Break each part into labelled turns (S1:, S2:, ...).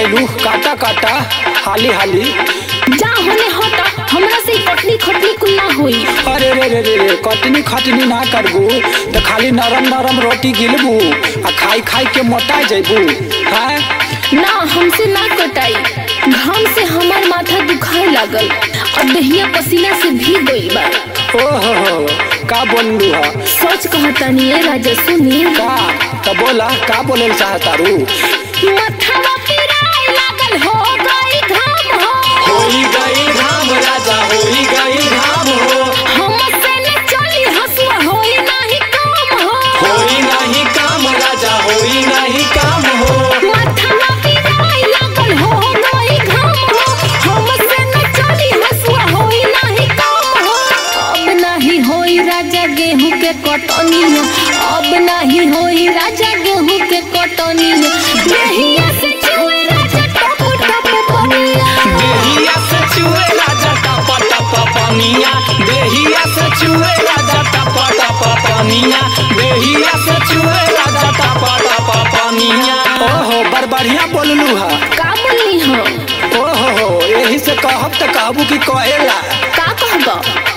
S1: गइलू काटा काटा हाली हाली
S2: जा होने हटा हमरा से कटनी खटनी कुल ना होई
S1: अरे रे रे रे रे कटनी खटनी ना करबू तो खाली नरम नरम रोटी गिलबू आ खाई खाई के मोटा जैबू हैं
S2: ना हमसे ना कटाई घाम से हमार माथा दुखाए लागल और दहिया पसीना से भीग गइल बा
S1: ओहो हो का बोललू हा
S2: सच कहतानी ए राजा सुनी
S1: का तो बोला का बोले चाहतारू
S2: मथवा पिराए लागल हो गई घाम हो
S1: होई गई घाम राजा होई गई घाम हो
S2: हमसे न चली हसुआ होई नाही काम हो
S1: होई नहीं काम राजा होई नहीं काम हो
S2: मथवा पिराए लागल हो गई घाम हो हमसे न चली हसुआ होई नाही काम हो अब नाही होई राजा गेहूं के कटनी हो अब नाही होई राजा गेहूं के कटनी हो देहिया से छुए राजा टप टप पनिया
S1: देहिया से चुए राजा टप टप पनिया देहिया से चुए राजा टप टप पनिया देहिया से चुए राजा टप टप पनिया ओहो बड़ बढ़िया बोललू हा
S2: का बोलनी हो
S1: ओहो हो यही से कहब तो कहबू कि कहेला
S2: का कहबा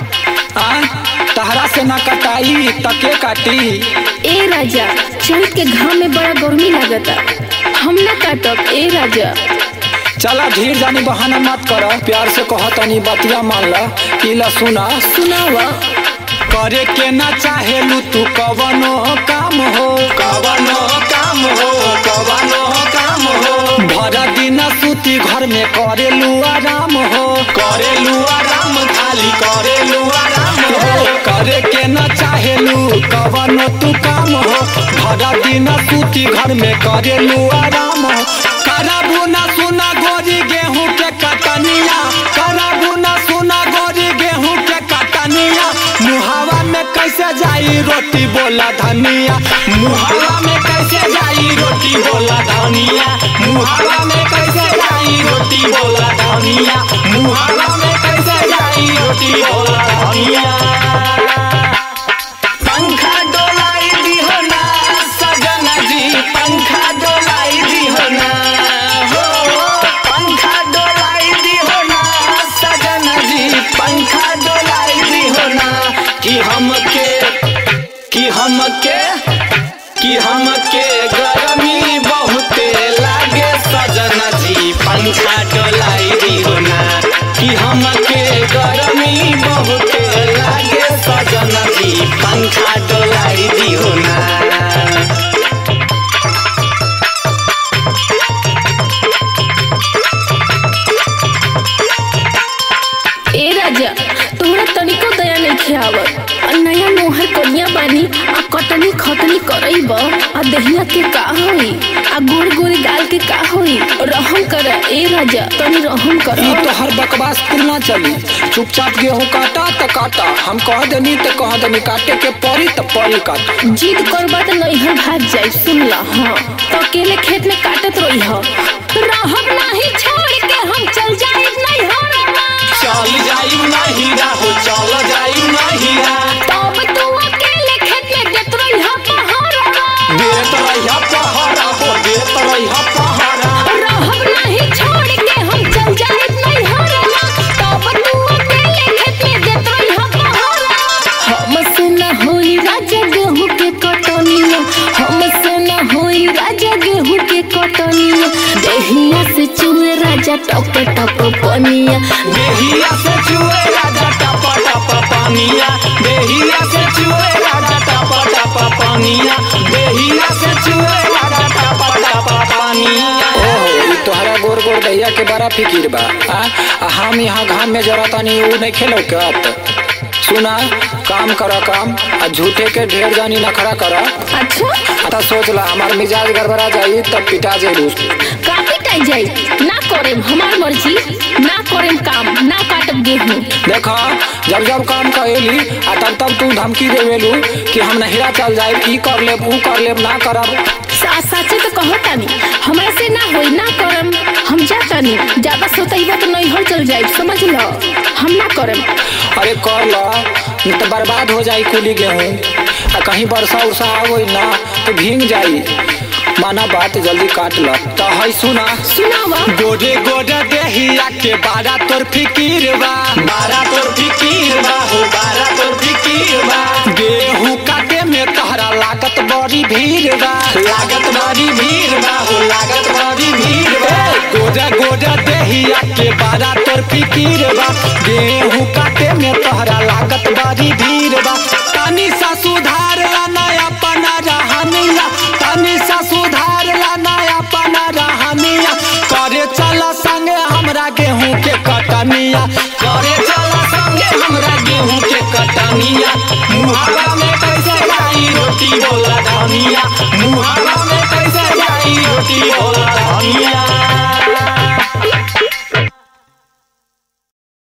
S1: आ तहरा से ना कटाई तके काटी
S2: ए राजा चैत के घाम में बड़ा गर्मी लागता हम न काटब ए राजा
S1: चला धीर जानी बहाना मत कर प्यार से कह तनी बतिया मान ला इला सुना
S2: सुनावा
S1: करे के ना चाहेलू तू कवनो काम हो कवनो काम हो कवनो काम हो भरा दिन सूती घर में करेलू आराम हो करेलू आराम खाली करेलू आराम हो करे के ना चाहेलू कवनो तू काम हो भरा दिन सूती घर में करेलू आराम हो कराबू ना सुना गोरी गेहूं के कटनिया कराबू ना सुना गोरी गेहूं के कटनिया मुहावा में कैसे जाई रोटी बोला धनिया मुहावा में कैसे जाई रोटी बोला धनिया मुहावा में कैसे जाई रोटी बोला धनिया मुहावा में कैसे जाई रोटी बोला धनिया पंखा डोलाई दिहो ना सजना जी पंखा डोलाई दिहो ना हो पंखा डोलाई दिहो ना सजना जी पंखा डोलाई दिहो ना कि हमके कि हमके कि हमके गरमी बहुते लागे सजना जी पंखा डोलाई दिहो ना कि हमके गरमी बहुते लागे सजना जी पंखा डोलाई दिहो ना
S2: ए राजा तोहरा तनिको दया नहीं खियावत आ नया नोहर कनिया बानी आ कटनी खटनी करईब आ दहिया के का होई आ गोड़ गोड़ गाल के का होई रहम कर ए राजा तनी रहम कर
S1: ई तो हर बकवास कुल ना चली चुपचाप गेहूं काटा त काटा हम कह देनी त कह देनी काटे के पड़ी त पड़ी काट
S2: जिद करबा त नैहर भाग जाई सुन ला हाँ तो अकेले खेत में काटत रही हो रहब नाही छोड़ के हम चल जाए नैहर
S1: चल जाई ना हीरा हो चल जाई ना हीरा
S2: तब तू अकेले खेत में देत रही हो पहाड़
S1: देत रहिया पहाड़ा हो देत रहिया पहाड़ा
S2: रहब नहीं छोड़ के हम चल जाए नैहर तब तू अकेले खेत में देत रही हो पहाड़ हमसे न होई राजा गेहूं के कटनिया हमसे न होई राजा गेहूं के कटनिया देहिया से चुए राजा टप टप पनिया
S1: देहिया से चुए राजा टप टप पानिया देहिया से चुए राजा टप टप पानिया देहिया से चुए राजा टप टप पानिया ओहो तोहरा गोर गोर दैया के बड़ा फिकिर बा आ आ हम यहाँ घाम में जरा तनी ऊ नहीं खेलो क्या सुना काम करा काम आ झूठे के ढेर जानी नखरा करा
S2: अच्छा
S1: आता सोच ला हमार मिजाज गड़बड़ा जाई तब पिटा जाई
S2: का पिटाई जाई ना करेम हमार मर्जी ना करेम काम ना काटब गेहूं
S1: देखा जब जब काम कहेली आ तब तब तू धमकी देवेलू कि हम नहिरा चल जाए ई कर लेब ऊ कर लेब ना करब
S2: सा साचे तो कहो तानी हमरा से ना होई ना करम हम जा तानी ज्यादा सोतईबा तो नैहर चल जाए समझ लो हम ना करम
S1: अरे कर ला नहीं तो बर्बाद हो जाई कुली गेहूँ आ कहीं वर्षा उर्षा आ गई ना तो भींग जाई माना बात जल्दी काट ल तो है सुना
S2: सुनावा
S1: गोरे गोरे देहिया के बारा तोर फिकीर बा बारा तोर फिकीर बा हो बारा तोर फिकीर बा गेहूं काटे में तहरा लागत बड़ी भीड़ बा लागत बड़ी भीड़ बा हो लागत बड़ी भीड़ बा गोरे गोरे देहिया के बारा तोर फिकीर बा गेहूं काटे में तहरा लागत बड़ी भीड़ बा तनी सा सुधार ला नया पना रहनिया तनी सा सुधार ला नया पना रहनिया करे चल संगे हमरा गेहूं के कटनिया करे चल संगे हमरा गेहूं के कटनिया मुहावा में कैसे जाई रोटी बोला धनिया मुहावा में कैसे जाई रोटी बोला धनिया